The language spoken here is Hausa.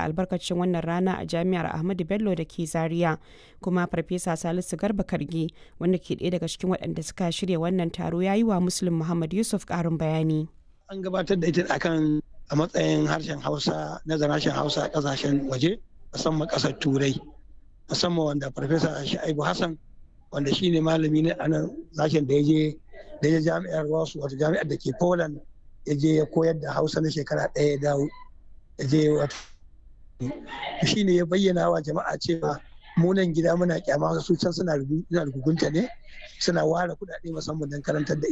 albarkacin wannan rana a jami'ar Ahmadu Bello da ke Zaria kuma Farfesa Salisu Garba Karge wanda ke ɗaya daga cikin waɗanda suka shirya wannan taro ya yi wa Muslim Muhammad Yusuf ƙarin bayani. An gabatar da ita akan a matsayin harshen Hausa nazarin harshen Hausa a ƙasashen waje musamman ƙasar Turai musamman wanda Farfesa Sha'ibu Hassan wanda shi ne malami ne a nan sashen da ya je da ya jami'ar wasu wata jami'ar da ke Poland ya je ya koyar da Hausa na shekara ɗaya ya dawo ya je wata shi ne ya bayyana wa jama'a cewa munan gida muna kyama su can suna rugunta ne suna ware kuɗaɗe musamman don karantar da